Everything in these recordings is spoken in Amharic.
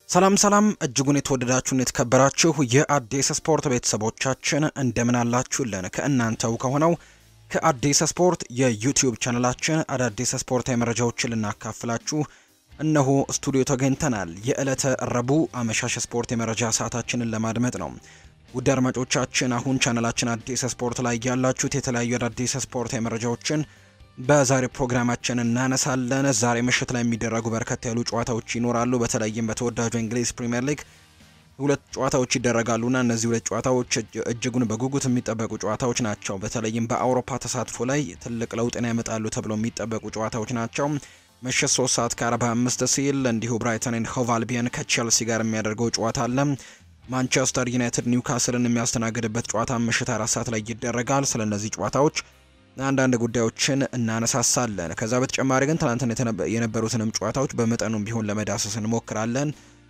ሰላም ሰላም እጅጉን የተወደዳችሁን የተከበራችሁ የአዲስ ስፖርት ቤተሰቦቻችን እንደምን አላችሁልን? ከእናንተው ከሆነው ከአዲስ ስፖርት የዩቲዩብ ቻነላችን አዳዲስ ስፖርታዊ መረጃዎችን ልናካፍላችሁ እነሆ ስቱዲዮ ተገኝተናል። የዕለተ ረቡዕ አመሻሽ ስፖርት የመረጃ ሰዓታችንን ለማድመጥ ነው። ውድ አድማጮቻችን አሁን ቻነላችን አዲስ ስፖርት ላይ ያላችሁት የተለያዩ አዳዲስ ስፖርታዊ መረጃዎችን በዛሬ ፕሮግራማችን እናነሳለን። ዛሬ ምሽት ላይ የሚደረጉ በርከት ያሉ ጨዋታዎች ይኖራሉ። በተለይም በተወዳጁ እንግሊዝ ፕሪምየር ሊግ ሁለት ጨዋታዎች ይደረጋሉና እነዚህ ሁለት ጨዋታዎች እጅጉን በጉጉት የሚጠበቁ ጨዋታዎች ናቸው። በተለይም በአውሮፓ ተሳትፎ ላይ ትልቅ ለውጥን ያመጣሉ ተብሎ የሚጠበቁ ጨዋታዎች ናቸው። ምሽት 3 ሰዓት ከ45 ሲል እንዲሁ ብራይተን ኤንድ ሆቭ አልቢየን ከቼልሲ ጋር የሚያደርገው ጨዋታ አለ። ማንቸስተር ዩናይትድ ኒውካስልን የሚያስተናግድበት ጨዋታ ምሽት አራት ሰዓት ላይ ይደረጋል። ስለ እነዚህ ጨዋታዎች አንዳንድ ጉዳዮችን እናነሳሳለን። ከዛ በተጨማሪ ግን ትናንትና የነበሩትንም ጨዋታዎች በመጠኑም ቢሆን ለመዳሰስ እንሞክራለን።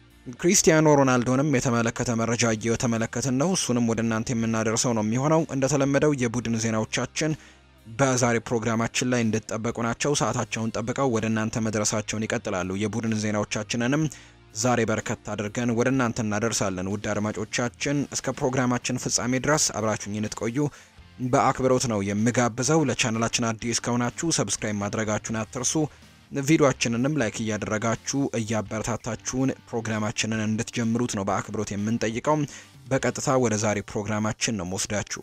ክሪስቲያኖ ሮናልዶንም የተመለከተ መረጃ እየተመለከትን ነው። እሱንም ወደ እናንተ የምናደርሰው ነው የሚሆነው። እንደተለመደው የቡድን ዜናዎቻችን በዛሬ ፕሮግራማችን ላይ እንድትጠበቁ ናቸው። ሰዓታቸውን ጠብቀው ወደ እናንተ መድረሳቸውን ይቀጥላሉ። የቡድን ዜናዎቻችንንም ዛሬ በርከት አድርገን ወደ እናንተ እናደርሳለን። ውድ አድማጮቻችን እስከ ፕሮግራማችን ፍጻሜ ድረስ አብራችሁኝ እንድትቆዩ በአክብሮት ነው የምጋብዘው። ለቻናላችን አዲስ ከሆናችሁ ሰብስክራይብ ማድረጋችሁን አትርሱ። ቪዲዮአችንንም ላይክ እያደረጋችሁ እያበረታታችሁን ፕሮግራማችንን እንድትጀምሩት ነው በአክብሮት የምንጠይቀው። በቀጥታ ወደ ዛሬ ፕሮግራማችን ነው መወስዳችሁ።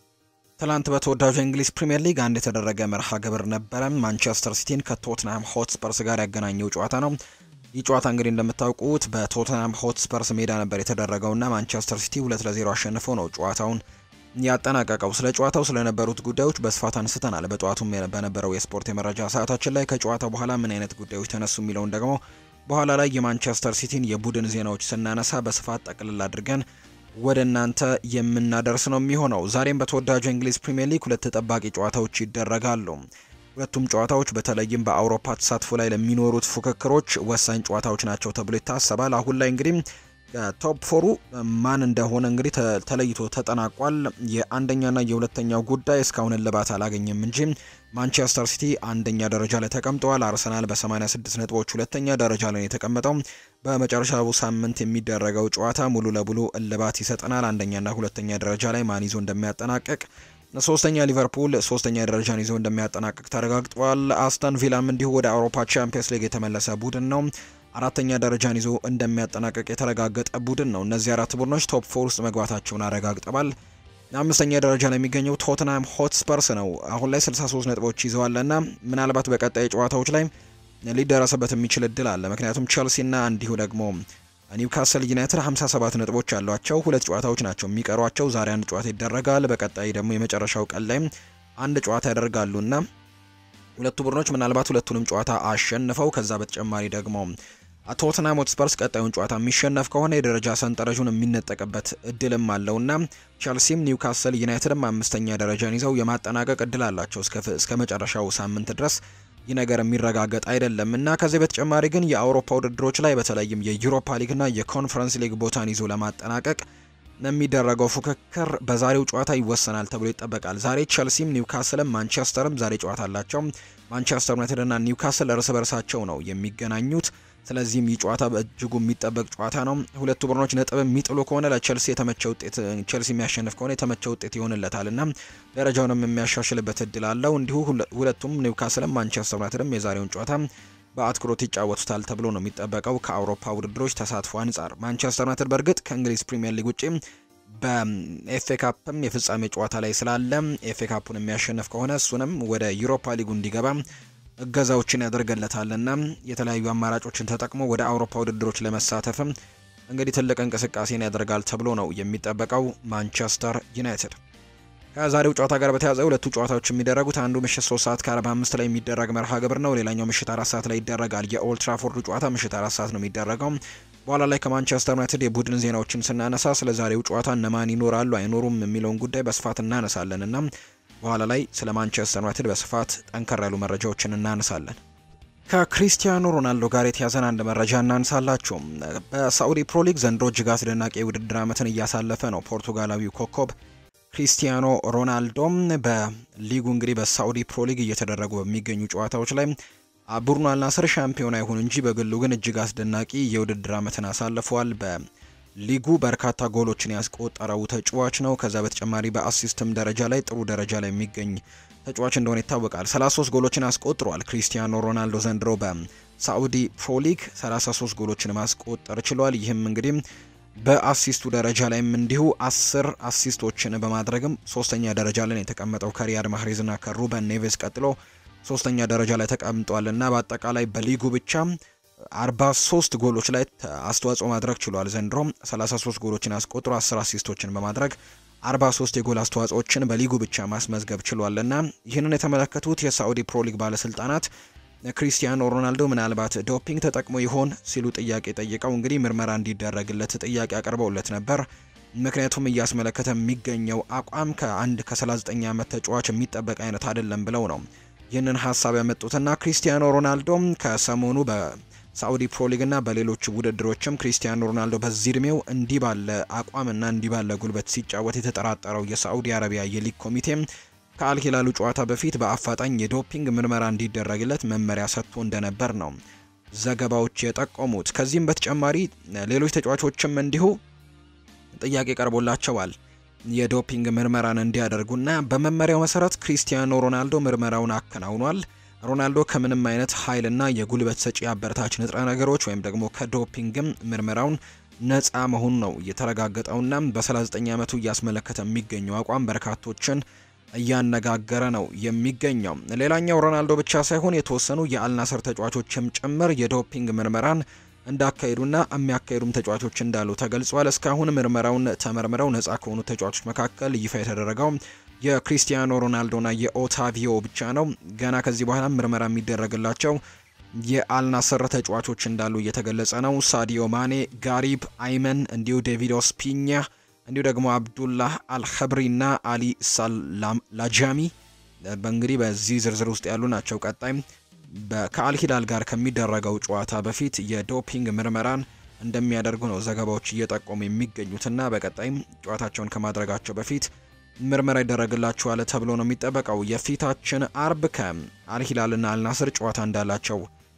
ትላንት በተወዳጁ የእንግሊዝ ፕሪምየር ሊግ አንድ የተደረገ መርሃ ግብር ነበረ። ማንቸስተር ሲቲን ከቶትንሃም ሆትስፐርስ ጋር ያገናኘው ጨዋታ ነው። ይህ ጨዋታ እንግዲህ እንደምታውቁት በቶትንሃም ሆትስፐርስ ሜዳ ነበር የተደረገውና ማንቸስተር ሲቲ ሁለት ለዜሮ አሸንፎ ነው ጨዋታውን ያጠናቀቀው። ስለ ጨዋታው ስለነበሩት ጉዳዮች በስፋት አንስተናል። በጠዋቱም በነበረው የስፖርት የመረጃ ሰዓታችን ላይ ከጨዋታው በኋላ ምን አይነት ጉዳዮች ተነሱ የሚለውን ደግሞ በኋላ ላይ የማንቸስተር ሲቲን የቡድን ዜናዎች ስናነሳ በስፋት ጠቅልል አድርገን ወደ እናንተ የምናደርስ ነው የሚሆነው። ዛሬም በተወዳጁ እንግሊዝ ፕሪምየር ሊግ ሁለት ተጠባቂ ጨዋታዎች ይደረጋሉ። ሁለቱም ጨዋታዎች በተለይም በአውሮፓ ተሳትፎ ላይ ለሚኖሩት ፉክክሮች ወሳኝ ጨዋታዎች ናቸው ተብሎ ይታሰባል። አሁን ላይ እንግዲህ ቶፕ ፎሩ ማን እንደሆነ እንግዲህ ተለይቶ ተጠናቋል። የአንደኛና የሁለተኛው ጉዳይ እስካሁን እልባት አላገኘም እንጂ ማንቸስተር ሲቲ አንደኛ ደረጃ ላይ ተቀምጠዋል። አርሰናል በ86 ነጥቦች ሁለተኛ ደረጃ ላይ የተቀመጠው። በመጨረሻው ሳምንት የሚደረገው ጨዋታ ሙሉ ለሙሉ እልባት ይሰጠናል። አንደኛና ሁለተኛ ደረጃ ላይ ማን ይዞ እንደሚያጠናቅቅ ሶስተኛ ሊቨርፑል ሶስተኛ ደረጃን ይዞ እንደሚያጠናቅቅ ተረጋግጧል። አስተን ቪላም እንዲሁ ወደ አውሮፓ ቻምፒየንስ ሊግ የተመለሰ ቡድን ነው አራተኛ ደረጃን ይዞ እንደሚያጠናቀቅ የተረጋገጠ ቡድን ነው። እነዚህ አራት ቡድኖች ቶፕ ፎር ውስጥ መግባታቸውን አረጋግጠዋል። አምስተኛ ደረጃ ላይ የሚገኘው ቶትናም ሆትስፐርስ ነው። አሁን ላይ 63 ነጥቦች ይዘዋልና ምናልባት በቀጣይ ጨዋታዎች ላይ ሊደረስበት የሚችል እድል አለ። ምክንያቱም ቼልሲና እንዲሁ ደግሞ ኒውካስል ዩናይትድ 57 ነጥቦች ያሏቸው ሁለት ጨዋታዎች ናቸው የሚቀሯቸው። ዛሬ አንድ ጨዋታ ይደረጋል። በቀጣይ ደግሞ የመጨረሻው ቀን ላይ አንድ ጨዋታ ያደርጋሉና ሁለቱ ቡድኖች ምናልባት ሁለቱንም ጨዋታ አሸንፈው ከዛ በተጨማሪ ደግሞ ቶትናም ሆትስፐርስ ቀጣዩን ጨዋታ የሚሸነፍ ከሆነ የደረጃ ሰንጠረዡን የሚነጠቅበት እድልም አለውና ቸልሲም ኒውካስል ዩናይትድም አምስተኛ ደረጃን ይዘው የማጠናቀቅ እድል አላቸው እስከ መጨረሻው ሳምንት ድረስ ይህ ነገር የሚረጋገጥ አይደለም እና ከዚህ በተጨማሪ ግን የአውሮፓ ውድድሮች ላይ በተለይም የዩሮፓ ሊግና የኮንፈረንስ ሊግ ቦታን ይዞ ለማጠናቀቅ የሚደረገው ፉክክር በዛሬው ጨዋታ ይወሰናል ተብሎ ይጠበቃል። ዛሬ ቸልሲም ኒውካስልም ማንቸስተርም ዛሬ ጨዋታ አላቸው። ማንቸስተር ዩናይትድና ኒውካስል እርስ በርሳቸው ነው የሚገናኙት። ስለዚህም ይህ ጨዋታ በእጅጉ የሚጠበቅ ጨዋታ ነው። ሁለቱ ቡድኖች ነጥብ የሚጥሉ ከሆነ ለቸልሲ የተመቸ ውጤት ቸልሲ የሚያሸንፍ ከሆነ የተመቸ ውጤት ይሆንለታል እና ደረጃውንም የሚያሻሽልበት እድል አለው። እንዲሁ ሁለቱም ኒውካስልም ማንቸስተር ዩናይትድም የዛሬውን ጨዋታ በአትኩሮት ይጫወቱታል ተብሎ ነው የሚጠበቀው። ከአውሮፓ ውድድሮች ተሳትፎ አንጻር ማንቸስተር ዩናይትድ በእርግጥ ከእንግሊዝ ፕሪምየር ሊግ ውጪ በኤፍኤ ካፕም የፍጻሜ ጨዋታ ላይ ስላለ ኤፍኤ ካፑን የሚያሸንፍ ከሆነ እሱንም ወደ ዩሮፓ ሊጉ እንዲገባ እገዛዎችን ያደርገለታልና የተለያዩ አማራጮችን ተጠቅሞ ወደ አውሮፓ ውድድሮች ለመሳተፍም እንግዲህ ትልቅ እንቅስቃሴን ያደርጋል ተብሎ ነው የሚጠበቀው ማንቸስተር ዩናይትድ። ከዛሬው ጨዋታ ጋር በተያያዘ ሁለቱ ጨዋታዎች የሚደረጉት አንዱ ምሽት 3 ሰዓት ከ45 ላይ የሚደረግ መርሃ ግብር ነው። ሌላኛው ምሽት 4 ሰዓት ላይ ይደረጋል። የኦልትራፎርዱ ጨዋታ ምሽት 4 ሰዓት ነው የሚደረገው። በኋላ ላይ ከማንቸስተር ዩናይትድ የቡድን ዜናዎችን ስናነሳ ስለ ዛሬው ጨዋታ እነማን ይኖራሉ አይኖሩም የሚለውን ጉዳይ በስፋት እናነሳለን እና በኋላ ላይ ስለ ማንቸስተር ዩናይትድ በስፋት ጠንከር ያሉ መረጃዎችን እናነሳለን። ከክሪስቲያኖ ሮናልዶ ጋር የተያዘን አንድ መረጃ እናንሳላችሁ። በሳዑዲ ፕሮ ሊግ ዘንድሮ እጅግ አስደናቂ የውድድር ዓመትን እያሳለፈ ነው ፖርቱጋላዊው ኮከብ ክሪስቲያኖ ሮናልዶም በሊጉ እንግዲህ በሳዑዲ ፕሮ ሊግ እየተደረጉ በሚገኙ ጨዋታዎች ላይ ቡድኑ አልናስር ሻምፒዮና ይሁን እንጂ በግሉ ግን እጅግ አስደናቂ የውድድር ዓመትን አሳልፏል። በሊጉ በርካታ ጎሎችን ያስቆጠረው ተጫዋች ነው። ከዛ በተጨማሪ በአሲስትም ደረጃ ላይ ጥሩ ደረጃ ላይ የሚገኝ ተጫዋች እንደሆነ ይታወቃል። 33 ጎሎችን አስቆጥሯል። ክሪስቲያኖ ሮናልዶ ዘንድሮ በሳዑዲ ፕሮ ሊግ 33 ጎሎችን ማስቆጠር ችሏል። ይህም እንግዲህ በአሲስቱ ደረጃ ላይም እንዲሁ አስር አሲስቶችን በማድረግም ሶስተኛ ደረጃ ላይ የተቀመጠው ከሪያድ ማህሬዝ እና ከሩበን ኔቬስ ቀጥሎ ሶስተኛ ደረጃ ላይ ተቀምጧል እና በአጠቃላይ በሊጉ ብቻ 43 ጎሎች ላይ አስተዋጽኦ ማድረግ ችሏል። ዘንድሮም 33 ጎሎችን አስቆጥሮ 10 አሲስቶችን በማድረግ 43 የጎል አስተዋጽኦችን በሊጉ ብቻ ማስመዝገብ ችሏል እና ይህንን የተመለከቱት የሳዑዲ ፕሮ ሊግ ባለስልጣናት ክሪስቲያኖ ሮናልዶ ምናልባት ዶፒንግ ተጠቅሞ ይሆን ሲሉ ጥያቄ ጠይቀው እንግዲህ ምርመራ እንዲደረግለት ጥያቄ አቅርበውለት ነበር። ምክንያቱም እያስመለከተ የሚገኘው አቋም ከአንድ ከ39 ዓመት ተጫዋች የሚጠበቅ አይነት አይደለም ብለው ነው ይህንን ሀሳብ ያመጡትና ክሪስቲያኖ ሮናልዶም ከሰሞኑ በሳዑዲ ፕሮ ሊግና በሌሎች ውድድሮችም ክሪስቲያኖ ሮናልዶ በዚህ እድሜው እንዲህ ባለ አቋምና እንዲህ ባለ ጉልበት ሲጫወት የተጠራጠረው የሳዑዲ አረቢያ የሊግ ኮሚቴም ከአልሂላሉ ጨዋታ በፊት በአፋጣኝ የዶፒንግ ምርመራ እንዲደረግለት መመሪያ ሰጥቶ እንደነበር ነው ዘገባዎች የጠቆሙት። ከዚህም በተጨማሪ ሌሎች ተጫዋቾችም እንዲሁ ጥያቄ ቀርቦላቸዋል የዶፒንግ ምርመራን እንዲያደርጉና በመመሪያው መሰረት ክሪስቲያኖ ሮናልዶ ምርመራውን አከናውኗል። ሮናልዶ ከምንም አይነት ኃይልና የጉልበት ሰጪ አበረታች ንጥረ ነገሮች ወይም ደግሞ ከዶፒንግም ምርመራውን ነፃ መሆኑ ነው የተረጋገጠውና በ39 ዓመቱ እያስመለከተ የሚገኘው አቋም በርካቶችን እያነጋገረ ነው የሚገኘው። ሌላኛው ሮናልዶ ብቻ ሳይሆን የተወሰኑ የአልናስር ተጫዋቾችም ጭምር የዶፒንግ ምርመራን እንዳካሄዱና የሚያካሄዱም ተጫዋቾች እንዳሉ ተገልጿል። እስካሁን ምርመራውን ተመርምረው ነፃ ከሆኑ ተጫዋቾች መካከል ይፋ የተደረገው የክሪስቲያኖ ሮናልዶና የኦታቪዮ ብቻ ነው። ገና ከዚህ በኋላ ምርመራ የሚደረግላቸው የአልናስር ተጫዋቾች እንዳሉ እየተገለጸ ነው። ሳዲዮ ማኔ፣ ጋሪብ አይመን፣ እንዲሁ ዴቪድ ኦስፒኛ እንዲሁ ደግሞ አብዱላህ አልኸብሪና አሊ ሳላጃሚ በእንግዲህ በዚህ ዝርዝር ውስጥ ያሉ ናቸው። ቀጣይም ከአልሂላል ጋር ከሚደረገው ጨዋታ በፊት የዶፒንግ ምርመራን እንደሚያደርጉ ነው ዘገባዎች እየጠቆሙ የሚገኙትና በቀጣይም ጨዋታቸውን ከማድረጋቸው በፊት ምርመራ ይደረግላቸዋል ተብሎ ነው የሚጠበቀው። የፊታችን አርብ ከአልሂላልና አልናስር ጨዋታ እንዳላቸው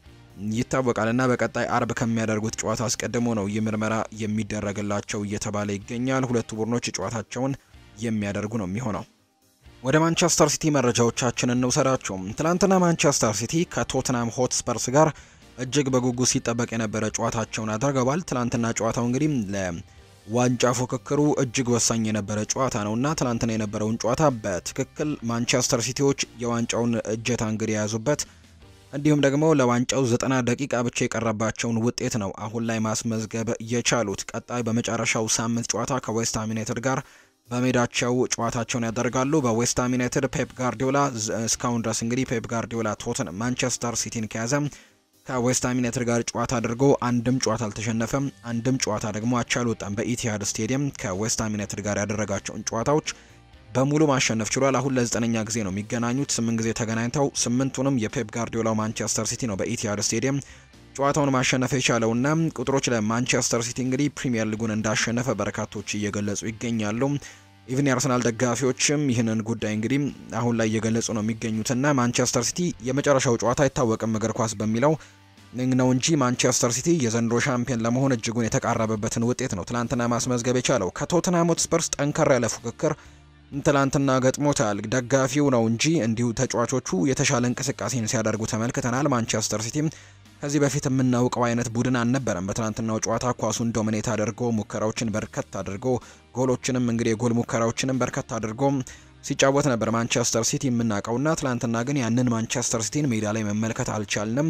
ይታወቃል እና በቀጣይ አርብ ከሚያደርጉት ጨዋታ አስቀድሞ ነው ይህ ምርመራ የሚደረግላቸው እየተባለ ይገኛል። ሁለቱ ቡድኖች ጨዋታቸውን የሚያደርጉ ነው የሚሆነው። ወደ ማንቸስተር ሲቲ መረጃዎቻችን እንውሰዳቸው። ትናንትና ማንቸስተር ሲቲ ከቶትናም ሆትስፐርስ ጋር እጅግ በጉጉት ሲጠበቅ የነበረ ጨዋታቸውን አድርገዋል። ትናንትና ጨዋታው እንግዲህ ለዋንጫ ፉክክሩ እጅግ ወሳኝ የነበረ ጨዋታ ነው እና ትናንትና የነበረውን ጨዋታ በትክክል ማንቸስተር ሲቲዎች የዋንጫውን እጀታ እንግዲህ የያዙበት እንዲሁም ደግሞ ለዋንጫው ዘጠና ደቂቃ ብቻ የቀረባቸውን ውጤት ነው አሁን ላይ ማስመዝገብ የቻሉት። ቀጣይ በመጨረሻው ሳምንት ጨዋታ ከዌስትሃም ዩናይትድ ጋር በሜዳቸው ጨዋታቸውን ያደርጋሉ። በዌስትሃም ዩናይትድ ፔፕ ጋርዲዮላ እስካሁን ድረስ እንግዲህ ፔፕ ጋርዲዮላ ቶትን ማንቸስተር ሲቲን ከያዘ ከዌስትሃም ዩናይትድ ጋር ጨዋታ አድርጎ አንድም ጨዋታ አልተሸነፈም፣ አንድም ጨዋታ ደግሞ አቻ አልወጣም። በኢቲሃድ ስቴዲየም ከዌስትሃም ዩናይትድ ጋር ያደረጋቸውን ጨዋታዎች በሙሉ ማሸነፍ ችሏል። አሁን ለዘጠነኛ ጊዜ ነው የሚገናኙት። ስምንት ጊዜ ተገናኝተው ስምንቱንም የፔፕ ጋርዲዮላው ማንቸስተር ሲቲ ነው በኢቲሃድ ስቴዲየም ጨዋታውን ማሸነፍ የቻለውና ቁጥሮች ለማንቸስተር ሲቲ እንግዲህ ፕሪሚየር ሊጉን እንዳሸነፈ በርካቶች እየገለጹ ይገኛሉ። ኢቭን የአርሰናል ደጋፊዎችም ይህንን ጉዳይ እንግዲህ አሁን ላይ እየገለጹ ነው የሚገኙትና ማንቸስተር ሲቲ የመጨረሻው ጨዋታ አይታወቅም እግር ኳስ በሚለው ነው እንጂ ማንቸስተር ሲቲ የዘንድሮ ሻምፒዮን ለመሆን እጅጉን የተቃረበበትን ውጤት ነው ትላንትና ማስመዝገብ የቻለው ከቶትናም ሆትስፐርስ ጠንከር ያለ ፉክክር ትላንትና ገጥሞታል። ደጋፊው ነው እንጂ እንዲሁ ተጫዋቾቹ የተሻለ እንቅስቃሴን ሲያደርጉ ተመልክተናል። ማንቸስተር ሲቲ ከዚህ በፊት የምናውቀው አይነት ቡድን አልነበረም። በትናንትናው ጨዋታ ኳሱን ዶሚኔት አድርጎ ሙከራዎችን በርከት አድርጎ ጎሎችንም እንግዲህ የጎል ሙከራዎችንም በርከት አድርጎ ሲጫወት ነበር ማንቸስተር ሲቲ የምናውቀውና ትላንትና ግን ያንን ማንቸስተር ሲቲን ሜዳ ላይ መመልከት አልቻልንም።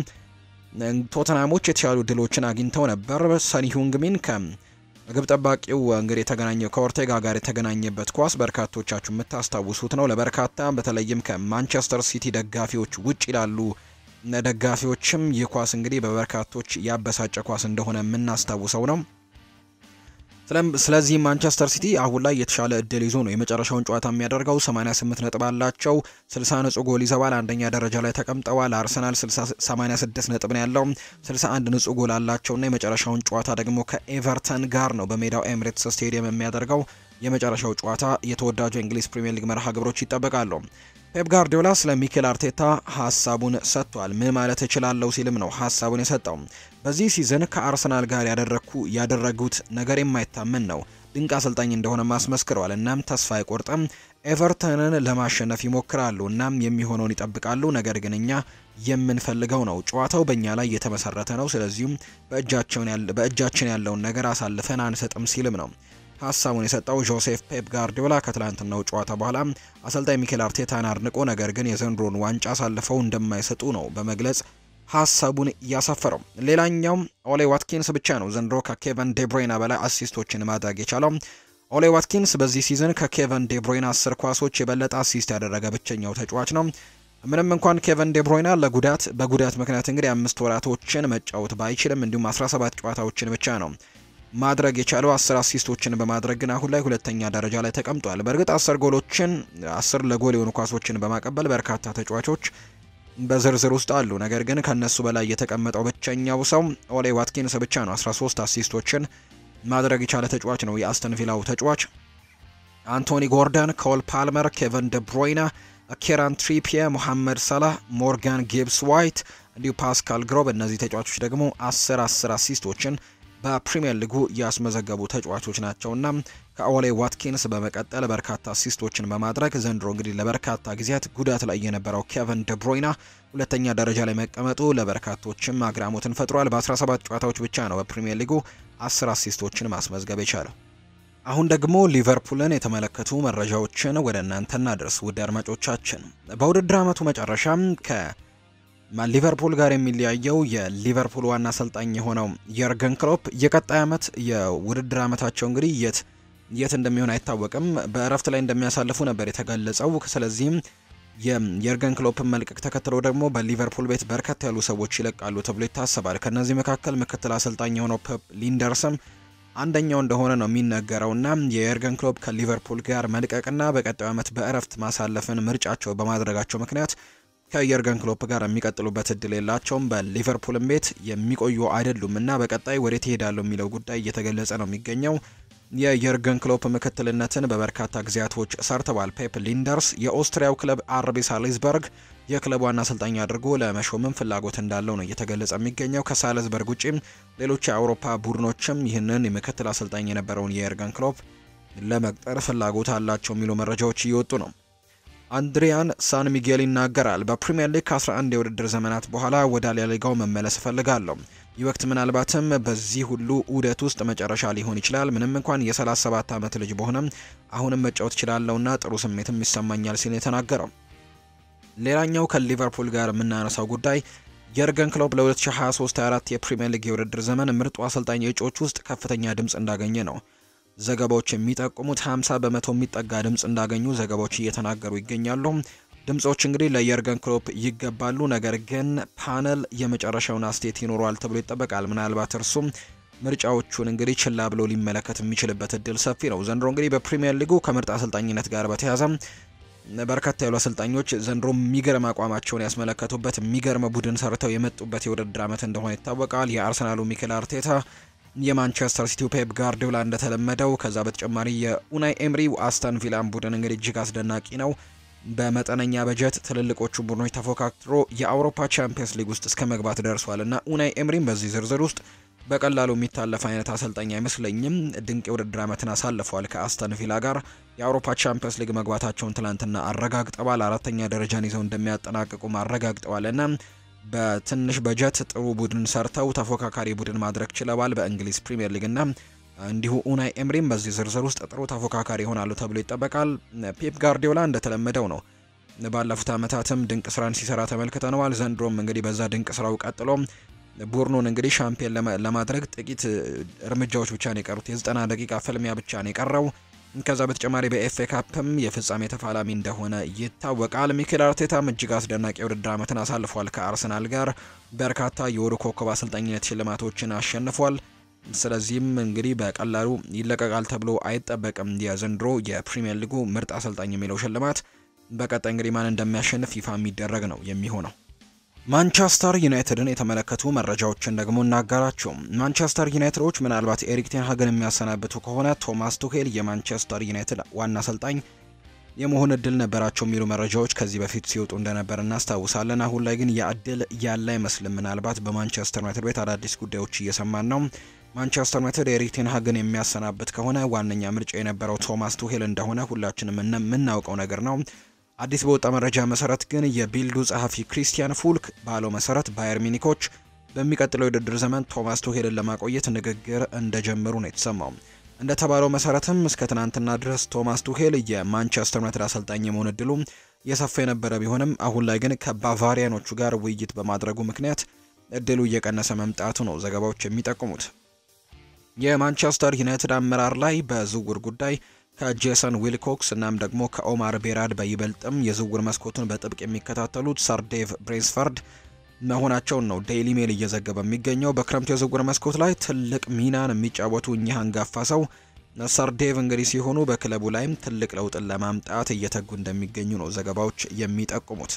ቶተናሞች የተሻሉ ድሎችን አግኝተው ነበር። ሰኒ ሁንግሚን ከ ግብ ጠባቂው እንግዲህ የተገናኘው ከኦርቴጋ ጋር የተገናኘበት ኳስ በርካቶቻችሁ የምታስታውሱት ነው። ለበርካታ በተለይም ከማንቸስተር ሲቲ ደጋፊዎች ውጭ ይላሉ ደጋፊዎችም ይህ ኳስ እንግዲህ በበርካቶች ያበሳጨ ኳስ እንደሆነ የምናስታውሰው ነው። ስለዚህ ማንቸስተር ሲቲ አሁን ላይ የተሻለ እድል ይዞ ነው የመጨረሻውን ጨዋታ የሚያደርገው። 88 ነጥብ አላቸው። 60 ንጹህ ጎል ይዘዋል። አንደኛ ደረጃ ላይ ተቀምጠዋል። አርሰናል 86 ነጥብ ነው ያለው። 61 ንጹህ ጎል አላቸውና የመጨረሻውን ጨዋታ ደግሞ ከኤቨርተን ጋር ነው በሜዳው ኤምሬትስ ስቴዲየም የሚያደርገው። የመጨረሻው ጨዋታ የተወዳጁ የእንግሊዝ ፕሪምየር ሊግ መርሃ ግብሮች ይጠበቃሉ። ፔፕ ጋርዲዮላ ስለ ሚኬል አርቴታ ሀሳቡን ሰጥቷል። ምን ማለት እችላለሁ ሲልም ነው ሀሳቡን የሰጠው። በዚህ ሲዝን ከአርሰናል ጋር ያደረግኩ ያደረጉት ነገር የማይታመን ነው። ድንቅ አሰልጣኝ እንደሆነ ማስመስክረዋል። እናም ተስፋ አይቆርጥም። ኤቨርተንን ለማሸነፍ ይሞክራሉ። እናም የሚሆነውን ይጠብቃሉ። ነገር ግን እኛ የምንፈልገው ነው። ጨዋታው በእኛ ላይ የተመሰረተ ነው። ስለዚሁም በእጃችን ያለውን ነገር አሳልፈን አንሰጥም ሲልም ነው ሀሳቡን የሰጠው ጆሴፍ ፔፕ ጋርዲዮላ ከትላንትናው ጨዋታ በኋላ አሰልጣኝ ሚኬል አርቴታን አድንቆ ነገር ግን የዘንድሮን ዋንጫ አሳልፈው እንደማይሰጡ ነው በመግለጽ ሀሳቡን እያሰፈረው። ሌላኛው ኦሌ ዋትኪንስ ብቻ ነው ዘንድሮ ከኬቨን ዴብሮይና በላይ አሲስቶችን ማድረግ የቻለው። ኦሌ ዋትኪንስ በዚህ ሲዝን ከኬቨን ዴብሮይና አስር ኳሶች የበለጠ አሲስት ያደረገ ብቸኛው ተጫዋች ነው። ምንም እንኳን ኬቨን ዴብሮይና ለጉዳት በጉዳት ምክንያት እንግዲህ አምስት ወራቶችን መጫወት ባይችልም እንዲሁም 17 ጨዋታዎችን ብቻ ነው ማድረግ የቻለው አስር አሲስቶችን በማድረግ ግን አሁን ላይ ሁለተኛ ደረጃ ላይ ተቀምጧል። በእርግጥ አስር ጎሎችን አስር ለጎል የሆኑ ኳሶችን በማቀበል በርካታ ተጫዋቾች በዝርዝር ውስጥ አሉ። ነገር ግን ከነሱ በላይ የተቀመጠው ብቸኛው ሰው ኦሌ ዋትኪንስ ብቻ ነው። 13 አሲስቶችን ማድረግ የቻለ ተጫዋች ነው የአስተን ቪላው ተጫዋች። አንቶኒ ጎርደን፣ ኮል ፓልመር፣ ኬቨን ደብሮይና፣ ኬራን ትሪፒየ፣ ሙሐመድ ሰላህ፣ ሞርጋን ጊብስ ዋይት እንዲሁ ፓስካል ግሮብ እነዚህ ተጫዋቾች ደግሞ አስር አስር አሲስቶችን በፕሪሚየር ሊጉ ያስመዘገቡ ተጫዋቾች ናቸውና ከኦሌ ዋትኪንስ በመቀጠል በርካታ አሲስቶችን በማድረግ ዘንድሮ እንግዲህ ለበርካታ ጊዜያት ጉዳት ላይ የነበረው ኬቨን ደብሮይና ሁለተኛ ደረጃ ላይ መቀመጡ ለበርካቶችም አግራሞትን ፈጥሯል። በ17 ጨዋታዎች ብቻ ነው በፕሪሚየር ሊጉ 10 አሲስቶችን ማስመዝገብ የቻለው። አሁን ደግሞ ሊቨርፑልን የተመለከቱ መረጃዎችን ወደ እናንተ እናድርስ ውድ አድማጮቻችን። በውድድር ዓመቱ መጨረሻም ከ ሊቨርፑል ጋር የሚለያየው የሊቨርፑል ዋና አሰልጣኝ የሆነው የርገን ክሎፕ የቀጣይ ዓመት የውድድር ዓመታቸው እንግዲህ የት የት እንደሚሆን አይታወቅም። በእረፍት ላይ እንደሚያሳልፉ ነበር የተገለጸው። ስለዚህም የየርገን ክሎፕን መልቀቅ ተከትሎ ደግሞ በሊቨርፑል ቤት በርከት ያሉ ሰዎች ይለቃሉ ተብሎ ይታሰባል። ከእነዚህ መካከል ምክትል አሰልጣኝ የሆነው ፔፕ ሊንደርስም አንደኛው እንደሆነ ነው የሚነገረውና የየርገን ክሎፕ ከሊቨርፑል ጋር መልቀቅና በቀጣዩ ዓመት በእረፍት ማሳለፍን ምርጫቸው በማድረጋቸው ምክንያት ከየርገን ክሎፕ ጋር የሚቀጥሉበት እድል የላቸውም። በሊቨርፑልም ቤት የሚቆዩ አይደሉም እና በቀጣይ ወዴት ይሄዳሉ የሚለው ጉዳይ እየተገለጸ ነው የሚገኘው። የየርገን ክሎፕ ምክትልነትን በበርካታ ጊዜያቶች ሰርተዋል። ፔፕ ሊንደርስ የኦስትሪያው ክለብ አርቢ ሳልዝበርግ የክለቡ ዋና አሰልጣኝ አድርጎ ለመሾምም ፍላጎት እንዳለው ነው እየተገለጸ የሚገኘው። ከሳልዝበርግ ውጪም ሌሎች የአውሮፓ ቡድኖችም ይህንን የምክትል አሰልጣኝ የነበረውን የየርገን ክሎፕ ለመቅጠር ፍላጎት አላቸው የሚሉ መረጃዎች እየወጡ ነው። አንድሪያን ሳን ሚጌል ይናገራል። በፕሪምየር ሊግ ከ11 የውድድር ዘመናት በኋላ ወደ ላሊጋው መመለስ እፈልጋለሁ። ይህ ወቅት ምናልባትም በዚህ ሁሉ ዑደት ውስጥ መጨረሻ ሊሆን ይችላል። ምንም እንኳን የ37 ዓመት ልጅ በሆነም አሁንም መጫወት እችላለሁና ጥሩ ስሜትም ይሰማኛል ሲል የተናገረው። ሌላኛው ከሊቨርፑል ጋር የምናነሳው ጉዳይ የርገን ክሎፕ ለ2023/24 የፕሪምየር ሊግ የውድድር ዘመን ምርጡ አሰልጣኝ እጩዎች ውስጥ ከፍተኛ ድምፅ እንዳገኘ ነው ዘገባዎች የሚጠቁሙት 50 በመቶ የሚጠጋ ድምፅ እንዳገኙ ዘገባዎች እየተናገሩ ይገኛሉ። ድምጾች እንግዲህ ለየርገን ክሎፕ ይገባሉ፣ ነገር ግን ፓነል የመጨረሻውን አስተያየት ይኖረዋል ተብሎ ይጠበቃል። ምናልባት እርሱም ምርጫዎቹን እንግዲህ ችላ ብሎ ሊመለከት የሚችልበት እድል ሰፊ ነው። ዘንድሮ እንግዲህ በፕሪሚየር ሊጉ ከምርጥ አሰልጣኝነት ጋር በተያያዘ በርካታ ያሉ አሰልጣኞች ዘንድሮ የሚገርም አቋማቸውን ያስመለከቱበት የሚገርም ቡድን ሰርተው የመጡበት የውድድር ዓመት እንደሆነ ይታወቃል። የአርሰናሉ ሚኬል አርቴታ የማንቸስተር ሲቲው ፔፕ ጋርዲዮላ እንደተለመደው ከዛ በተጨማሪ የኡናይ ኤምሪ አስተን ቪላን ቡድን እንግዲህ እጅግ አስደናቂ ነው። በመጠነኛ በጀት ትልልቆቹ ቡድኖች ተፎካክሮ የአውሮፓ ቻምፒየንስ ሊግ ውስጥ እስከ መግባት ደርሷል እና ኡናይ ኤምሪም በዚህ ዝርዝር ውስጥ በቀላሉ የሚታለፍ አይነት አሰልጣኝ አይመስለኝም። ድንቅ የውድድር ዓመትን አሳልፏል ከአስተን ቪላ ጋር የአውሮፓ ቻምፒየንስ ሊግ መግባታቸውን ትላንትና አረጋግጠዋል። አራተኛ ደረጃን ይዘው እንደሚያጠናቅቁም አረጋግጠዋል እና በትንሽ በጀት ጥሩ ቡድን ሰርተው ተፎካካሪ ቡድን ማድረግ ችለዋል በእንግሊዝ ፕሪምየር ሊግ እና እንዲሁ ኡናይ ኤምሪም በዚህ ዝርዝር ውስጥ ጥሩ ተፎካካሪ ይሆናሉ ተብሎ ይጠበቃል። ፔፕ ጋርዲዮላ እንደተለመደው ነው ባለፉት ዓመታትም ድንቅ ስራን ሲሰራ ተመልክተነዋል። ዘንድሮም እንግዲህ በዛ ድንቅ ስራው ቀጥሎ ቡድኑን እንግዲህ ሻምፒየን ለማድረግ ጥቂት እርምጃዎች ብቻ ነው የቀሩት። የዘጠና ደቂቃ ፍልሚያ ብቻ ነው የቀረው። ከዛ በተጨማሪ በኤፍኤ ካፕም የፍጻሜ ተፋላሚ እንደሆነ ይታወቃል። ሚኬል አርቴታም እጅግ አስደናቂ የውድድር ዓመትን አሳልፏል። ከአርሰናል ጋር በርካታ የወሩ ኮከብ አሰልጣኝነት ሽልማቶችን አሸንፏል። ስለዚህም እንግዲህ በቀላሉ ይለቀቃል ተብሎ አይጠበቅም። የዘንድሮ የፕሪሚየር ሊጉ ምርጥ አሰልጣኝ የሚለው ሽልማት በቀጣይ እንግዲህ ማን እንደሚያሸንፍ ይፋ የሚደረግ ነው የሚሆነው። ማንቸስተር ዩናይትድን የተመለከቱ መረጃዎችን ደግሞ እናጋራቸው። ማንቸስተር ዩናይትዶች ምናልባት ኤሪክ ቴን ሃግን የሚያሰናብቱ ከሆነ ቶማስ ቱሄል የማንቸስተር ዩናይትድ ዋና አሰልጣኝ የመሆን እድል ነበራቸው የሚሉ መረጃዎች ከዚህ በፊት ሲወጡ እንደነበር እናስታውሳለን። አሁን ላይ ግን ያ እድል ያለ አይመስልም። ምናልባት በማንቸስተር ዩናይትድ ቤት አዳዲስ ጉዳዮች እየሰማን ነው። ማንቸስተር ዩናይትድ ኤሪክ ቴን ሃግን የሚያሰናብት ከሆነ ዋነኛ ምርጫ የነበረው ቶማስ ቱሄል እንደሆነ ሁላችንም የምናውቀው ነገር ነው። አዲስ በወጣ መረጃ መሰረት ግን የቢልዱ ጸሐፊ ክሪስቲያን ፉልክ ባለው መሰረት ባየር ሚኒኮች በሚቀጥለው የውድድር ዘመን ቶማስ ቱሄልን ለማቆየት ንግግር እንደጀመሩ ነው የተሰማው። እንደተባለው መሰረትም እስከ ትናንትና ድረስ ቶማስ ቱሄል የማንቸስተር ዩናይትድ አሰልጣኝ የመሆን እድሉ የሰፋ የነበረ ቢሆንም አሁን ላይ ግን ከባቫሪያኖቹ ጋር ውይይት በማድረጉ ምክንያት እድሉ እየቀነሰ መምጣቱ ነው ዘገባዎች የሚጠቁሙት። የማንቸስተር ዩናይትድ አመራር ላይ በዝውውር ጉዳይ ከጄሰን ዊልኮክስ እናም ደግሞ ከኦማር ቤራድ በይበልጥም የዝውውር መስኮቱን በጥብቅ የሚከታተሉት ሰር ዴቭ ብሬንስፈርድ መሆናቸውን ነው ዴይሊ ሜል እየዘገበ የሚገኘው። በክረምቱ የዝውውር መስኮት ላይ ትልቅ ሚናን የሚጫወቱ እኚህ አንጋፋ ሰው ሰር ዴቭ እንግዲህ ሲሆኑ በክለቡ ላይም ትልቅ ለውጥን ለማምጣት እየተጉ እንደሚገኙ ነው ዘገባዎች የሚጠቁሙት።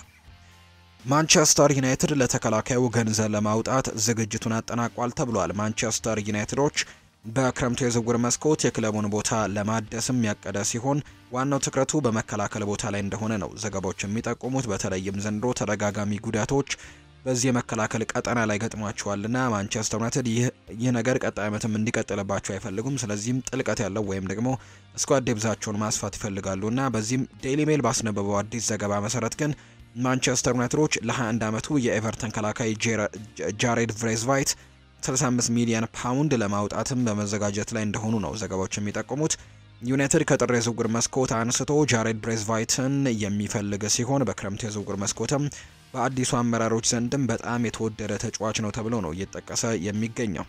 ማንቸስተር ዩናይትድ ለተከላካዩ ገንዘብ ለማውጣት ዝግጅቱን አጠናቋል ተብሏል። ማንቸስተር ዩናይትዶች በክረምቱ የዝውውር መስኮት የክለቡን ቦታ ለማደስም ያቀደ ሲሆን ዋናው ትኩረቱ በመከላከል ቦታ ላይ እንደሆነ ነው ዘገባዎች የሚጠቁሙት። በተለይም ዘንድሮ ተደጋጋሚ ጉዳቶች በዚህ የመከላከል ቀጠና ላይ ገጥሟቸዋልና ማንቸስተር ዩናይትድ ይህ ነገር ቀጣይ ዓመትም እንዲቀጥልባቸው አይፈልጉም። ስለዚህም ጥልቀት ያለው ወይም ደግሞ ስኳድ ዴብዛቸውን ማስፋት ይፈልጋሉና በዚህም ዴይሊ ሜል ባስነበበው አዲስ ዘገባ መሰረት ግን ማንቸስተር ዩናይትዶች ለ21 ዓመቱ የኤቨርተን ከላካይ ጃሬድ ቭሬዝቫይት 65 ሚሊዮን ፓውንድ ለማውጣትም በመዘጋጀት ላይ እንደሆኑ ነው ዘገባዎች የሚጠቁሙት። ዩናይትድ ከጥር የዝውውር መስኮት አንስቶ ጃሬድ ብሬዝቫይትን የሚፈልግ ሲሆን በክረምቱ የዝውውር መስኮትም በአዲሱ አመራሮች ዘንድም በጣም የተወደደ ተጫዋች ነው ተብሎ ነው እየተጠቀሰ የሚገኘው።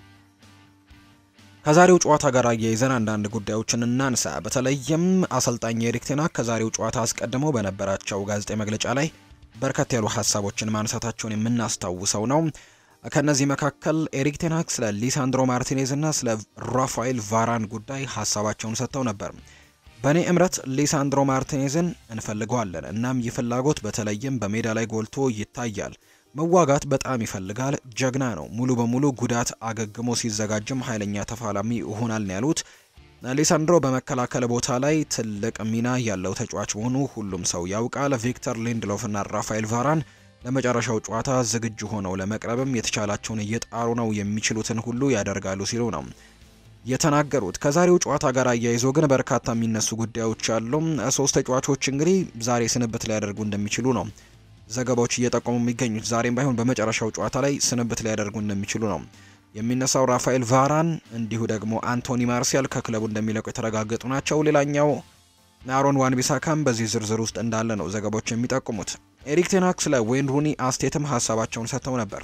ከዛሬው ጨዋታ ጋር አያይዘን አንዳንድ ጉዳዮችን እናንሳ። በተለይም አሰልጣኝ ኤሪክ ቴን ሃግ ከዛሬው ጨዋታ አስቀድመው በነበራቸው ጋዜጣዊ መግለጫ ላይ በርከት ያሉ ሀሳቦችን ማንሳታቸውን የምናስታውሰው ነው። ከነዚህ መካከል ኤሪክ ቴን ሃግ ስለ ሊሳንድሮ ማርቲኔዝ እና ስለ ራፋኤል ቫራን ጉዳይ ሀሳባቸውን ሰጥተው ነበር። በእኔ እምረት ሊሳንድሮ ማርቲኔዝን እንፈልገዋለን። እናም ይህ ፍላጎት በተለይም በሜዳ ላይ ጎልቶ ይታያል። መዋጋት በጣም ይፈልጋል። ጀግና ነው። ሙሉ በሙሉ ጉዳት አገግሞ ሲዘጋጅም ኃይለኛ ተፋላሚ ይሆናል ነው ያሉት። ሊሳንድሮ በመከላከል ቦታ ላይ ትልቅ ሚና ያለው ተጫዋች መሆኑ ሁሉም ሰው ያውቃል። ቪክተር ሊንድሎፍ እና ራፋኤል ቫራን ለመጨረሻው ጨዋታ ዝግጁ ሆነው ለመቅረብም የተቻላቸውን እየጣሩ ነው፣ የሚችሉትን ሁሉ ያደርጋሉ ሲሉ ነው የተናገሩት። ከዛሬው ጨዋታ ጋር አያይዞ ግን በርካታ የሚነሱ ጉዳዮች አሉ። ሶስት ተጫዋቾች እንግዲህ ዛሬ ስንብት ሊያደርጉ እንደሚችሉ ነው ዘገባዎች እየጠቆሙ የሚገኙት። ዛሬም ባይሆን በመጨረሻው ጨዋታ ላይ ስንብት ሊያደርጉ እንደሚችሉ ነው የሚነሳው። ራፋኤል ቫራን እንዲሁ ደግሞ አንቶኒ ማርሲያል ከክለቡ እንደሚለቁ የተረጋገጡ ናቸው። ሌላኛው አሮን ዋን ቢሳካም በዚህ ዝርዝር ውስጥ እንዳለ ነው ዘገባዎች የሚጠቁሙት። ኤሪክ ቴን ሃግ ስለ ዌይን ሩኒ አስቴትም ሀሳባቸውን ሰጥተው ነበር።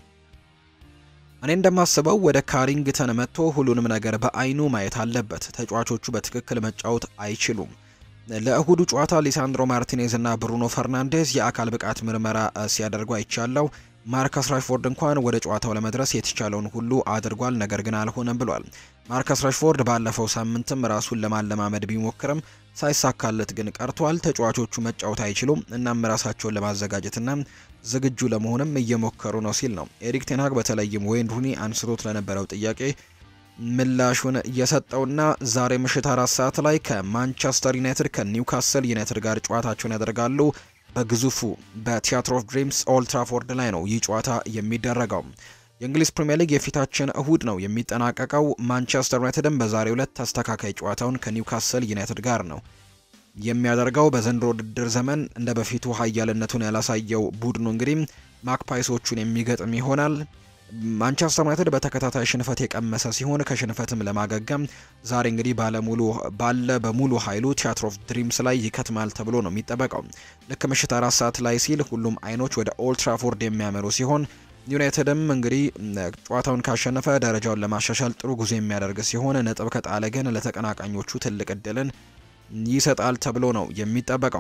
እኔ እንደማስበው ወደ ካሪንግተን መጥቶ ሁሉንም ነገር በአይኑ ማየት አለበት። ተጫዋቾቹ በትክክል መጫወት አይችሉም። ለእሁዱ ጨዋታ ሊሳንድሮ ማርቲኔዝ እና ብሩኖ ፈርናንዴዝ የአካል ብቃት ምርመራ ሲያደርጉ አይቻለው። ማርከስ ራሽፎርድ እንኳን ወደ ጨዋታው ለመድረስ የተቻለውን ሁሉ አድርጓል፣ ነገር ግን አልሆነም ብሏል። ማርከስ ራሽፎርድ ባለፈው ሳምንትም ራሱን ለማለማመድ ቢሞክርም ሳይሳካለት ግን ቀርቷል። ተጫዋቾቹ መጫወት አይችሉም፣ እናም ራሳቸውን ለማዘጋጀትና ዝግጁ ለመሆንም እየሞከሩ ነው ሲል ነው ኤሪክ ቴን ሃግ በተለይም ዌይን ሩኒ አንስቶት ለነበረው ጥያቄ ምላሹን እየሰጠውና ዛሬ ምሽት አራት ሰዓት ላይ ከማንቸስተር ዩናይትድ ከኒውካስል ዩናይትድ ጋር ጨዋታቸውን ያደርጋሉ። በግዙፉ በቲያትር ኦፍ ድሪምስ ኦልድ ትራፎርድ ላይ ነው ይህ ጨዋታ የሚደረገው። የእንግሊዝ ፕሪምየር ሊግ የፊታችን እሁድ ነው የሚጠናቀቀው። ማንቸስተር ዩናይትድም በዛሬው ዕለት ተስተካካይ ጨዋታውን ከኒውካስል ዩናይትድ ጋር ነው የሚያደርገው። በዘንድሮ ውድድር ዘመን እንደ በፊቱ ኃያልነቱን ያላሳየው ቡድኑ እንግዲህ ማክፓይሶቹን የሚገጥም ይሆናል። ማንቸስተር ዩናይትድ በተከታታይ ሽንፈት የቀመሰ ሲሆን ከሽንፈትም ለማገገም ዛሬ እንግዲህ ባለሙሉ ባለ በሙሉ ኃይሉ ቲያትር ኦፍ ድሪምስ ላይ ይከትማል ተብሎ ነው የሚጠበቀው። ልክ ምሽት አራት ሰዓት ላይ ሲል ሁሉም አይኖች ወደ ኦልድ ትራፎርድ የሚያመሩ ሲሆን ዩናይትድም እንግዲህ ጨዋታውን ካሸነፈ ደረጃውን ለማሻሻል ጥሩ ጉዞ የሚያደርግ ሲሆን ነጥብ ከጣለ ግን ለተቀናቃኞቹ ትልቅ እድልን ይሰጣል ተብሎ ነው የሚጠበቀው።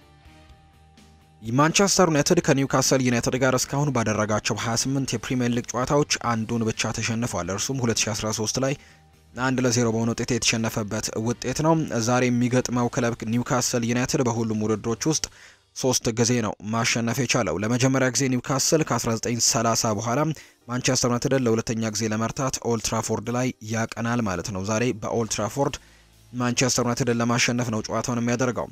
ማንቸስተር ዩናይትድ ከኒውካስል ዩናይትድ ጋር እስካሁን ባደረጋቸው 28 የፕሪሚየር ሊግ ጨዋታዎች አንዱን ብቻ ተሸንፏል። እርሱም 2013 ላይ አንድ ለዜሮ በሆነ ውጤት የተሸነፈበት ውጤት ነው። ዛሬ የሚገጥመው ክለብ ኒውካስል ዩናይትድ በሁሉም ውድድሮች ውስጥ ሶስት ጊዜ ነው ማሸነፍ የቻለው። ለመጀመሪያ ጊዜ ኒውካስል ከ1930 በኋላ ማንቸስተር ዩናይትድን ለሁለተኛ ጊዜ ለመርታት ኦልትራፎርድ ላይ ያቀናል ማለት ነው። ዛሬ በኦልትራፎርድ ማንቸስተር ዩናይትድን ለማሸነፍ ነው ጨዋታውን የሚያደርገው።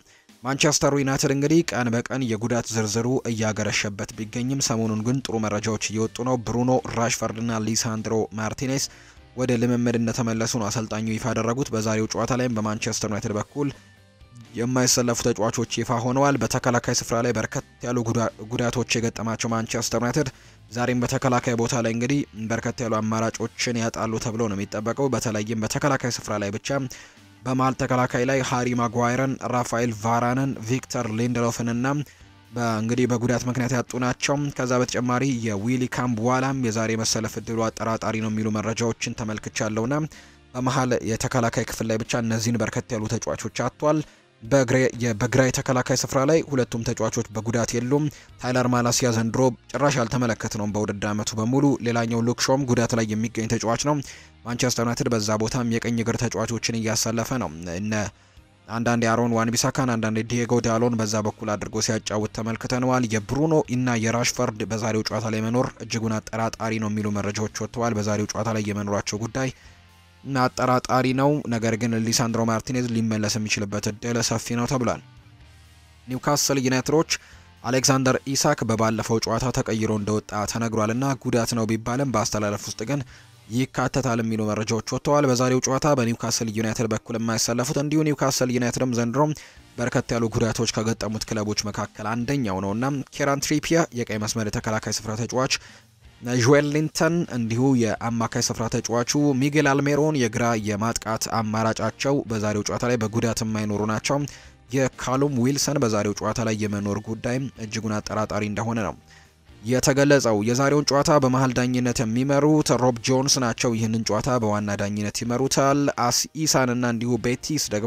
ማንቸስተር ዩናይትድ እንግዲህ ቀን በቀን የጉዳት ዝርዝሩ እያገረሸበት ቢገኝም ሰሞኑን ግን ጥሩ መረጃዎች እየወጡ ነው። ብሩኖ ራሽፈርድና ሊሳንድሮ ማርቲኔስ ወደ ልምምድ እንደተመለሱ ነው አሰልጣኙ ይፋ ያደረጉት። በዛሬው ጨዋታ ላይም በማንቸስተር ዩናይትድ በኩል የማይሰለፉ ተጫዋቾች ይፋ ሆነዋል። በተከላካይ ስፍራ ላይ በርከት ያሉ ጉዳቶች የገጠማቸው ማንቸስተር ዩናይትድ ዛሬም በተከላካይ ቦታ ላይ እንግዲህ በርከት ያሉ አማራጮችን ያጣሉ ተብሎ ነው የሚጠበቀው። በተለይም በተከላካይ ስፍራ ላይ ብቻ በመሀል ተከላካይ ላይ ሃሪ ማጓይረን፣ ራፋኤል ቫራንን፣ ቪክተር ሊንደሎፍንና በእንግዲህ በጉዳት ምክንያት ያጡ ናቸው። ከዛ በተጨማሪ የዊሊ ካምቡዋላም የዛሬ መሰለፍ እድሉ አጠራጣሪ ነው የሚሉ መረጃዎችን ተመልክቻለሁና በመሀል የተከላካይ ክፍል ላይ ብቻ እነዚህን በርከት ያሉ ተጫዋቾች አጥቷል። በግራ የተከላካይ ስፍራ ላይ ሁለቱም ተጫዋቾች በጉዳት የሉም። ታይለር ማላሲያ ዘንድሮ ጭራሽ ያልተመለከት ነው በውድድር ዓመቱ በሙሉ። ሌላኛው ሉክ ሾም ጉዳት ላይ የሚገኝ ተጫዋች ነው። ማንቸስተር ዩናይትድ በዛ ቦታም የቀኝ እግር ተጫዋቾችን እያሳለፈ ነው። እነ አንዳንድ የአሮን ዋን ቢሳካን አንዳንድ ዲየጎ ዳሎን በዛ በኩል አድርጎ ሲያጫውት ተመልክተነዋል። የብሩኖ እና የራሽፈርድ በዛሬው ጨዋታ ላይ መኖር እጅጉን አጠራጣሪ ነው የሚሉ መረጃዎች ወጥተዋል። በዛሬው ጨዋታ ላይ የመኖራቸው ጉዳይ አጠራጣሪ ነው። ነገር ግን ሊሳንድሮ ማርቲኔዝ ሊመለስ የሚችልበት እድል ሰፊ ነው ተብሏል። ኒውካስል ዩናይትዶች አሌክዛንደር ኢሳክ በባለፈው ጨዋታ ተቀይሮ እንደወጣ ተነግሯል እና ጉዳት ነው ቢባልም በአስተላለፍ ውስጥ ግን ይካተታል የሚሉ መረጃዎች ወጥተዋል። በዛሬው ጨዋታ በኒውካስል ዩናይትድ በኩል የማይሰለፉት እንዲሁ ኒውካስል ዩናይትድም ዘንድሮ በርከት ያሉ ጉዳቶች ከገጠሙት ክለቦች መካከል አንደኛው ነው እና ኬራን ትሪፒያ የቀይ መስመር የተከላካይ ስፍራ ተጫዋች ጆኤል ሊንተን እንዲሁ የአማካይ ስፍራ ተጫዋቹ ሚጌል አልሜሮን የግራ የማጥቃት አማራጫቸው በዛሬው ጨዋታ ላይ በጉዳት የማይኖሩ ናቸው። የካሉም ዊልሰን በዛሬው ጨዋታ ላይ የመኖር ጉዳይ እጅጉን አጠራጣሪ እንደሆነ ነው የተገለጸው። የዛሬውን ጨዋታ በመሀል ዳኝነት የሚመሩት ሮብ ጆንስ ናቸው። ይህንን ጨዋታ በዋና ዳኝነት ይመሩታል። አስኢሳንና እንዲሁ ቤቲስ ደግሞ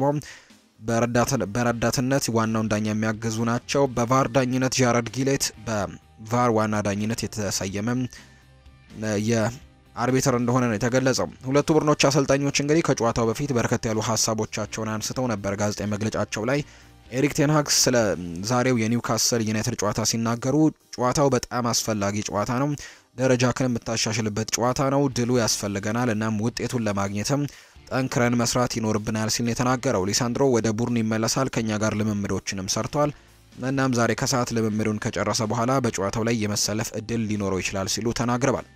በረዳትነት ዋናውን ዳኛ የሚያግዙ ናቸው። በቫር ዳኝነት ጃረድ ጊሌት በቫር ዋና ዳኝነት የተሰየመ የአርቢትር እንደሆነ ነው የተገለጸው። ሁለቱ ቡድኖች አሰልጣኞች እንግዲህ ከጨዋታው በፊት በርከት ያሉ ሀሳቦቻቸውን አንስተው ነበር ጋዜጣዊ መግለጫቸው ላይ ኤሪክ ቴንሃግ ስለ ዛሬው የኒውካስል ዩናይትድ ጨዋታ ሲናገሩ ጨዋታው በጣም አስፈላጊ ጨዋታ ነው፣ ደረጃክን የምታሻሽልበት ጨዋታ ነው፣ ድሉ ያስፈልገናል፣ እናም ውጤቱን ለማግኘትም ጠንክረን መስራት ይኖርብናል ሲል የተናገረው ሊሳንድሮ ወደ ቡድን ይመለሳል፣ ከኛ ጋር ልምምዶችንም ሰርቷል፣ እናም ዛሬ ከሰዓት ልምምዱን ከጨረሰ በኋላ በጨዋታው ላይ የመሰለፍ እድል ሊኖረው ይችላል ሲሉ ተናግረዋል።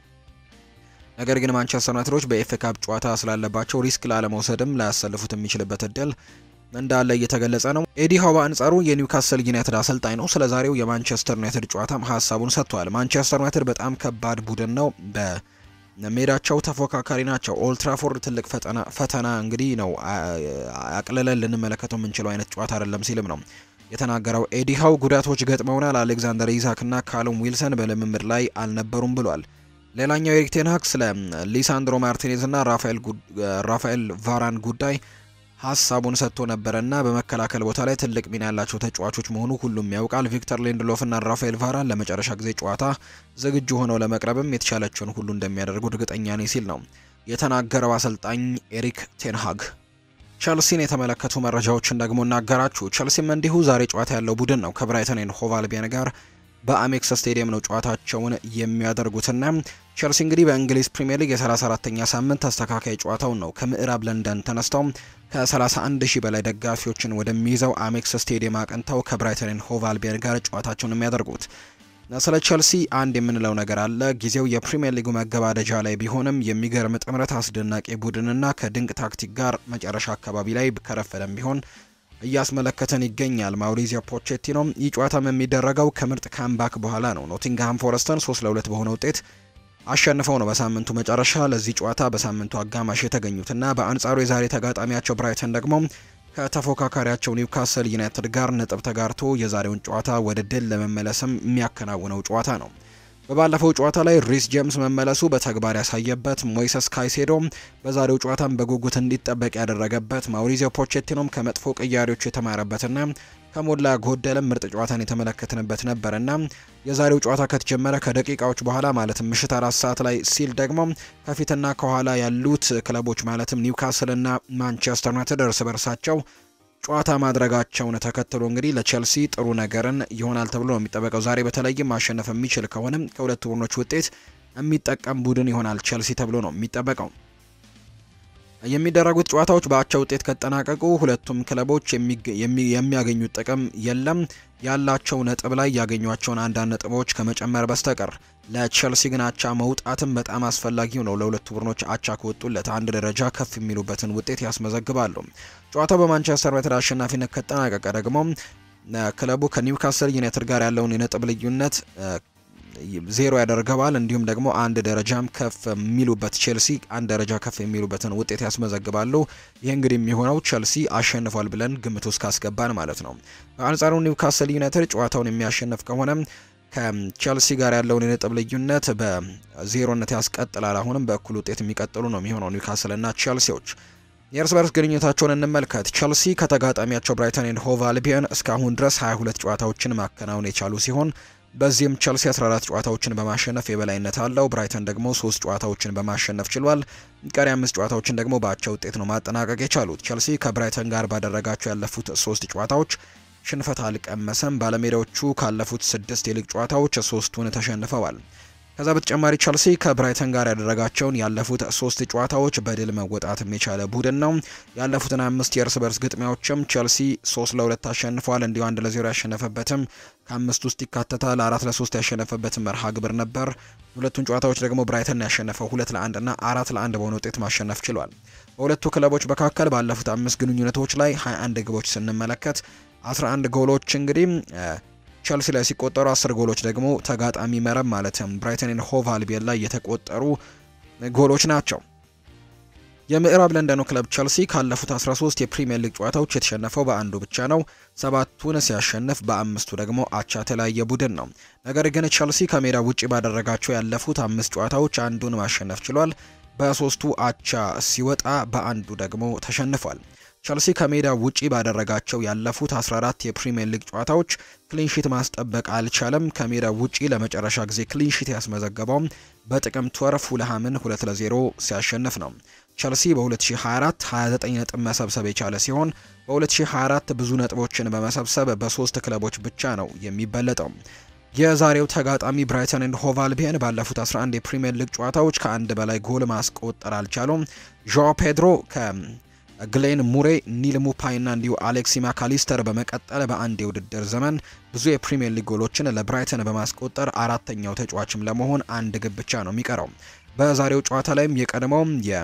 ነገር ግን ማንቸስተር ዩናይትዶች በኤፍ ካፕ ጨዋታ ስላለባቸው ሪስክ ላለመውሰድም ላያሰልፉት የሚችልበት እድል እንዳለ እየተገለጸ ነው። ኤዲ ሃው በአንጻሩ የኒውካስል ዩናይትድ አሰልጣኝ ነው። ስለ ዛሬው የማንቸስተር ዩናይትድ ጨዋታም ሀሳቡን ሰጥቷል። ማንቸስተር ዩናይትድ በጣም ከባድ ቡድን ነው። በሜዳቸው ተፎካካሪ ናቸው። ኦልትራፎርድ ትልቅ ፈተና እንግዲህ ነው። አቅልለን ልንመለከተው የምንችለው አይነት ጨዋታ አይደለም ሲልም ነው የተናገረው። ኤዲ ሃው ጉዳቶች ገጥመውናል። አሌክዛንደር ኢዛክ እና ካሉም ዊልሰን በልምምድ ላይ አልነበሩም ብሏል። ሌላኛው ኤሪክ ቴን ሃግ ስለ ሊሳንድሮ ማርቲኔዝ እና ራፋኤል ቫራን ጉዳይ ሀሳቡን ሰጥቶ ነበረና በመከላከል ቦታ ላይ ትልቅ ሚና ያላቸው ተጫዋቾች መሆኑ ሁሉም ያውቃል። ቪክተር ሊንድሎፍ እና ራፋኤል ቫራን ለመጨረሻ ጊዜ ጨዋታ ዝግጁ ሆነው ለመቅረብም የተቻላቸውን ሁሉ እንደሚያደርጉ እርግጠኛ ነኝ ሲል ነው የተናገረው አሰልጣኝ ኤሪክ ቴንሃግ። ቸልሲን የተመለከቱ መረጃዎችን ደግሞ እናገራችሁ። ቸልሲም እንዲሁ ዛሬ ጨዋታ ያለው ቡድን ነው ከብራይተን ኤንድ ሆቭ አልቢዮን ጋር በአሜክስ ስቴዲየም ነው ጨዋታቸውን የሚያደርጉትና ቸልሲ እንግዲህ በእንግሊዝ ፕሪምየር ሊግ የ34ተኛ ሳምንት ተስተካካይ ጨዋታውን ነው ከምዕራብ ለንደን ተነስተው ከ31 ሺህ በላይ ደጋፊዎችን ወደሚይዘው አሜክስ ስቴዲየም አቅንተው ከብራይተን ሆቭ አልቢዮን ጋር ጨዋታቸውን የሚያደርጉት። ስለ ቸልሲ አንድ የምንለው ነገር አለ። ጊዜው የፕሪምየር ሊጉ መገባደጃ ላይ ቢሆንም የሚገርም ጥምረት፣ አስደናቂ ቡድንና ከድንቅ ታክቲክ ጋር መጨረሻ አካባቢ ላይ ከረፈደም ቢሆን እያስመለከተን ይገኛል። ማውሪዚዮ ፖቼቲኖ ይህ ጨዋታም የሚደረገው ከምርጥ ካምባክ በኋላ ነው። ኖቲንግሃም ፎረስተን 3 ለ2 በሆነ ውጤት አሸንፈው ነው በሳምንቱ መጨረሻ ለዚህ ጨዋታ በሳምንቱ አጋማሽ የተገኙትና በአንጻሩ የዛሬ ተጋጣሚያቸው ብራይተን ደግሞ ከተፎካካሪያቸው ኒውካስል ዩናይትድ ጋር ነጥብ ተጋርቶ የዛሬውን ጨዋታ ወደ ድል ለመመለስም የሚያከናውነው ጨዋታ ነው። በባለፈው ጨዋታ ላይ ሪስ ጄምስ መመለሱ በተግባር ያሳየበት፣ ሞይሰስ ካይሴዶ በዛሬው ጨዋታም በጉጉት እንዲጠበቅ ያደረገበት፣ ማውሪዚዮ ፖቼቲኖም ከመጥፎ ቅያሬዎች የተማረበትና ከሞላ ጎደልም ምርጥ ጨዋታን የተመለከትንበት ነበርና የዛሬው ጨዋታ ከተጀመረ ከደቂቃዎች በኋላ ማለትም ምሽት አራት ሰዓት ላይ ሲል ደግሞ ከፊትና ከኋላ ያሉት ክለቦች ማለትም ኒውካስልና ማንቸስተር ዩናይትድ እርስ በርሳቸው ጨዋታ ማድረጋቸውን ተከትሎ እንግዲህ ለቼልሲ ጥሩ ነገርን ይሆናል ተብሎ ነው የሚጠበቀው። ዛሬ በተለይም ማሸነፍ የሚችል ከሆነም ከሁለቱ ቡድኖች ውጤት የሚጠቀም ቡድን ይሆናል ቼልሲ ተብሎ ነው የሚጠበቀው። የሚደረጉት ጨዋታዎች በአቻ ውጤት ከጠናቀቁ ሁለቱም ክለቦች የሚያገኙት ጥቅም የለም ያላቸው ነጥብ ላይ ያገኟቸውን አንዳንድ ነጥቦች ከመጨመር በስተቀር ለቼልሲ ግን አቻ መውጣትም በጣም አስፈላጊው ነው። ለሁለቱ ቡድኖች አቻ ከወጡለት አንድ ደረጃ ከፍ የሚሉበትን ውጤት ያስመዘግባሉ። ጨዋታው በማንቸስተር ዩናይትድ አሸናፊነት ከጠናቀቀ ደግሞ ክለቡ ከኒውካስል ዩናይትድ ጋር ያለውን የነጥብ ልዩነት ዜሮ ያደርገዋል። እንዲሁም ደግሞ አንድ ደረጃም ከፍ የሚሉበት ቼልሲ አንድ ደረጃ ከፍ የሚሉበትን ውጤት ያስመዘግባሉ። ይህ እንግዲህ የሚሆነው ቼልሲ አሸንፏል ብለን ግምት ውስጥ ካስገባን ማለት ነው። በአንጻሩ ኒውካስል ዩናይትድ ጨዋታውን የሚያሸንፍ ከሆነ ከቼልሲ ጋር ያለውን የነጥብ ልዩነት በዜሮነት ያስቀጥላል። አሁንም በእኩል ውጤት የሚቀጥሉ ነው የሚሆነው ኒውካስል እና ቼልሲዎች። የእርስ በርስ ግንኙነታቸውን እንመልከት። ቼልሲ ከተጋጣሚያቸው ብራይተን ኤንድ ሆቭ አልቢዮን እስካሁን ድረስ 22 ጨዋታዎችን ማከናወን የቻሉ ሲሆን በዚህም ቸልሲ 14 ጨዋታዎችን በማሸነፍ የበላይነት አለው። ብራይተን ደግሞ ሶስት ጨዋታዎችን በማሸነፍ ችሏል። ቀሪ አምስት ጨዋታዎችን ደግሞ በአቻ ውጤት ነው ማጠናቀቅ የቻሉት። ቸልሲ ከብራይተን ጋር ባደረጋቸው ያለፉት ሶስት ጨዋታዎች ሽንፈት አልቀመሰም። ባለሜዳዎቹ ካለፉት ስድስት የሊግ ጨዋታዎች ሶስቱን ተሸንፈዋል። ከዛ በተጨማሪ ቸልሲ ከብራይተን ጋር ያደረጋቸውን ያለፉት ሶስት ጨዋታዎች በድል መወጣትም የቻለ ቡድን ነው። ያለፉትን አምስት የእርስ በርስ ግጥሚያዎችም ቸልሲ ሶስት ለሁለት አሸንፏል። እንዲሁ አንድ ለዜሮ ያሸነፈበትም ከአምስት ውስጥ ይካተታል። አራት ለሶስት ያሸነፈበትም መርሃ ግብር ነበር። ሁለቱን ጨዋታዎች ደግሞ ብራይተን ያሸነፈው ሁለት ለአንድ እና አራት ለአንድ በሆነ ውጤት ማሸነፍ ችሏል። በሁለቱ ክለቦች መካከል ባለፉት አምስት ግንኙነቶች ላይ 21 ግቦች ስንመለከት 11 ጎሎች እንግዲህ ቸልሲ ላይ ሲቆጠሩ አስር ጎሎች ደግሞ ተጋጣሚ መረብ ማለትም ብራይተን ኤንድ ሆቭ አልቢዮን ላይ የተቆጠሩ ጎሎች ናቸው። የምዕራብ ለንደኑ ክለብ ቸልሲ ካለፉት 13 የፕሪሚየር ሊግ ጨዋታዎች የተሸነፈው በአንዱ ብቻ ነው። ሰባቱን ሲያሸንፍ በአምስቱ ደግሞ አቻ የተለያየ ቡድን ነው። ነገር ግን ቸልሲ ከሜዳ ውጪ ባደረጋቸው ያለፉት አምስት ጨዋታዎች አንዱን ማሸነፍ ችሏል። በሶስቱ አቻ ሲወጣ በአንዱ ደግሞ ተሸንፏል። ቸልሲ ከሜዳ ውጪ ባደረጋቸው ያለፉት 14 የፕሪሚየር ሊግ ጨዋታዎች ክሊንሺት ማስጠበቅ አልቻለም። ከሜዳ ውጪ ለመጨረሻ ጊዜ ክሊንሺት ያስመዘገበው በጥቅምት ወር ፉልሃምን 2 ለ0 ሲያሸንፍ ነው። ቸልሲ በ2024 29 ነጥብ መሰብሰብ የቻለ ሲሆን በ2024 ብዙ ነጥቦችን በመሰብሰብ በሶስት ክለቦች ብቻ ነው የሚበለጠው። የዛሬው ተጋጣሚ ብራይተን ኤንድ ሆቭ አልቢዮን ባለፉት 11 የፕሪሚየር ሊግ ጨዋታዎች ከአንድ በላይ ጎል ማስቆጠር አልቻሉም። ዣኦ ፔድሮ ከ ግሌን ሙሬ፣ ኒል ሙፓይ እና እንዲሁ አሌክሲ ማካሊስተር በመቀጠል በአንድ የውድድር ዘመን ብዙ የፕሪሚየር ሊግ ጎሎችን ለብራይተን በማስቆጠር አራተኛው ተጫዋችም ለመሆን አንድ ግብ ብቻ ነው የሚቀረው። በዛሬው ጨዋታ ላይም የቀድሞው የ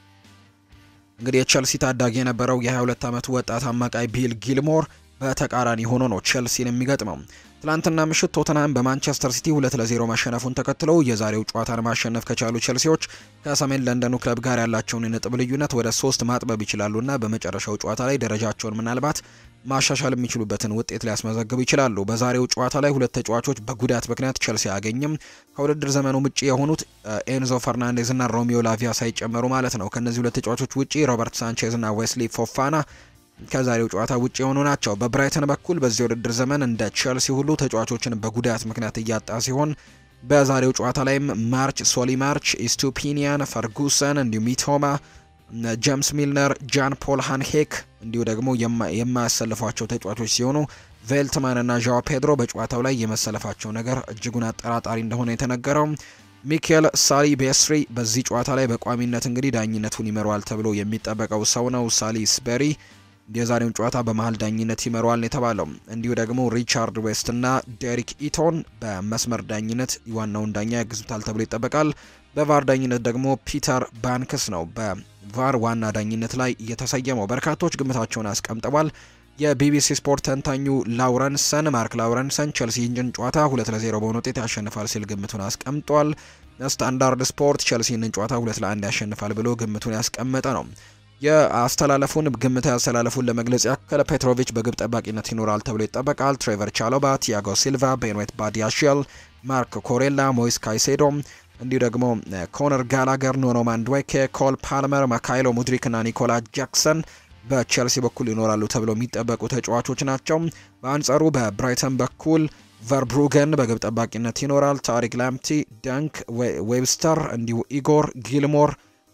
እንግዲህ የቸልሲ ታዳጊ የነበረው የ22 ዓመቱ ወጣት አማካይ ቢል ጊልሞር በተቃራኒ ሆኖ ነው ቸልሲን የሚገጥመው። ትላንትና ምሽት ቶተንሃም በማንቸስተር ሲቲ ሁለት ለዜሮ ማሸነፉን ተከትለው የዛሬው ጨዋታን ማሸነፍ ከቻሉ ቸልሲዎች ከሰሜን ለንደኑ ክለብ ጋር ያላቸውን የነጥብ ልዩነት ወደ ሶስት ማጥበብ ይችላሉና በመጨረሻው ጨዋታ ላይ ደረጃቸውን ምናልባት ማሻሻል የሚችሉበትን ውጤት ሊያስመዘግቡ ይችላሉ። በዛሬው ጨዋታ ላይ ሁለት ተጫዋቾች በጉዳት ምክንያት ቸልሲ አያገኝም። ከውድድር ዘመኑ ውጪ የሆኑት ኤንዞ ፈርናንዴዝ እና ሮሚዮ ላቪያ ሳይጨመሩ ማለት ነው። ከእነዚህ ሁለት ተጫዋቾች ውጪ ሮበርት ሳንቼዝ እና ዌስሊ ፎፋና ከዛሬው ጨዋታ ውጭ የሆኑ ናቸው። በብራይተን በኩል በዚህ ውድድር ዘመን እንደ ቼልሲ ሁሉ ተጫዋቾችን በጉዳት ምክንያት እያጣ ሲሆን በዛሬው ጨዋታ ላይም ማርች፣ ሶሊ ማርች፣ ኢስቱፒኒያን፣ ፈርጉሰን እንዲሁ ሚቶማ፣ ጄምስ ሚልነር፣ ጃን ፖል ሃንሄክ እንዲሁ ደግሞ የማያሰልፏቸው ተጫዋቾች ሲሆኑ ቬልትማን እና ዣዋ ፔድሮ በጨዋታው ላይ የመሰለፋቸው ነገር እጅጉን አጠራጣሪ እንደሆነ የተነገረው ሚኬል ሳሊ ቤስሪ በዚህ ጨዋታ ላይ በቋሚነት እንግዲህ ዳኝነቱን ይመራዋል ተብሎ የሚጠበቀው ሰው ነው። ሳሊ ስቤሪ የዛሬውን ጨዋታ በመሀል ዳኝነት ይመራዋል የተባለው እንዲሁ ደግሞ ሪቻርድ ዌስት እና ዴሪክ ኢቶን በመስመር ዳኝነት ዋናውን ዳኛ ያግዙታል ተብሎ ይጠበቃል። በቫር ዳኝነት ደግሞ ፒተር ባንክስ ነው በቫር ዋና ዳኝነት ላይ የተሰየመው። በርካቶች ግምታቸውን አስቀምጠዋል። የቢቢሲ ስፖርት ተንታኙ ላውረንሰን ማርክ ላውረንሰን ቸልሲ ይህንን ጨዋታ ሁለት ለዜሮ በሆነ ውጤት ያሸንፋል ሲል ግምቱን አስቀምጧል። ስታንዳርድ ስፖርት ቸልሲ ይህንን ጨዋታ ሁለት ለአንድ ያሸንፋል ብሎ ግምቱን ያስቀመጠ ነው። የአስተላለፉን ግምት ያስተላለፉን ለመግለጽ ያክል ፔትሮቪች በግብ ጠባቂነት ይኖራል ተብሎ ይጠበቃል። ትሬቨር ቻሎባ፣ ቲያጎ ሲልቫ፣ ቤንዌት ባዲያሽል፣ ማርክ ኮሬላ፣ ሞይስ ካይሴዶ እንዲሁ ደግሞ ኮነር ጋላገር፣ ኖኖ ማንድዌኬ፣ ኮል ፓልመር፣ ማካይሎ ሙድሪክ እና ኒኮላ ጃክሰን በቼልሲ በኩል ይኖራሉ ተብለው የሚጠበቁ ተጫዋቾች ናቸው። በአንጻሩ በብራይተን በኩል ቨርብሩገን በግብ ጠባቂነት ይኖራል። ታሪክ ላምቲ፣ ዳንክ ዌብስተር፣ እንዲሁ ኢጎር ጊልሞር፣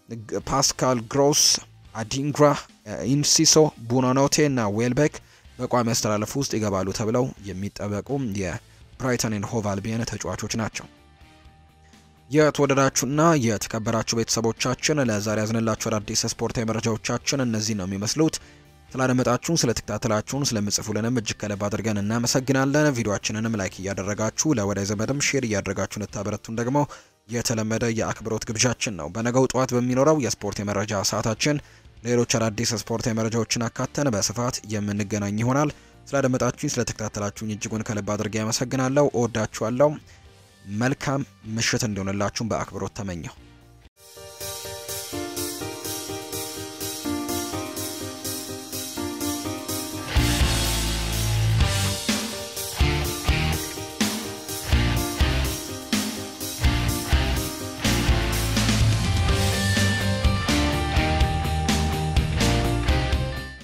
ፓስካል ግሮስ፣ አዲንግራ፣ ኢንሲሶ፣ ቡኖኖቴ እና ዌልቤክ በቋሚ አስተላለፍ ውስጥ ይገባሉ ተብለው የሚጠበቁ የብራይተን ኤንድ ሆቭ አልቢዮን ተጫዋቾች ናቸው። የተወደዳችሁና የተከበራችሁ ቤተሰቦቻችን ለዛሬ ያዝንላችሁ አዳዲስ ስፖርታዊ መረጃዎቻችን እነዚህ ነው የሚመስሉት። ስላደመጣችሁን፣ ስለተከታተላችሁን፣ ስለምጽፉልንም እጅግ ከልብ አድርገን እናመሰግናለን። ቪዲዮችንንም ላይክ እያደረጋችሁ ለወዳጅ ዘመድም ሼር እያደረጋችሁ እንታበረቱን ደግሞ የተለመደ የአክብሮት ግብዣችን ነው። በነገው ጠዋት በሚኖረው የስፖርት የመረጃ ሰዓታችን ሌሎች አዳዲስ ስፖርታዊ መረጃዎችን አካተን በስፋት የምንገናኝ ይሆናል። ስላደመጣችሁኝ፣ ስለተከታተላችሁኝ እጅጉን ከልብ አድርጌ ያመሰግናለሁ። እወዳችኋለሁ። መልካም ምሽት እንዲሆንላችሁም በአክብሮት ተመኘው።